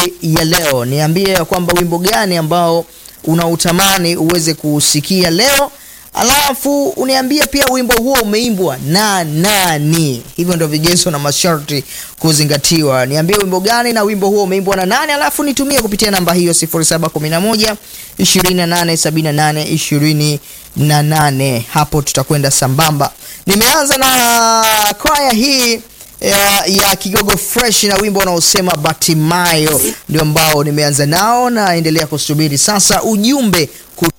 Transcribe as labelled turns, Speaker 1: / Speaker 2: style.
Speaker 1: asubuhi ya leo. Niambie ya kwamba wimbo gani ambao unautamani uweze kusikia leo, alafu uniambie pia wimbo huo umeimbwa na nani. Hivyo ndio vigezo na masharti kuzingatiwa. Niambie wimbo gani na wimbo huo umeimbwa na nani, alafu nitumie kupitia namba hiyo 0711 2878 28. Hapo tutakwenda sambamba. Nimeanza na kwaya hii ya, ya Kigogo Fresh na wimbo unaosema Batimayo ndio ambao nimeanza nao, naendelea kusubiri sasa ujumbe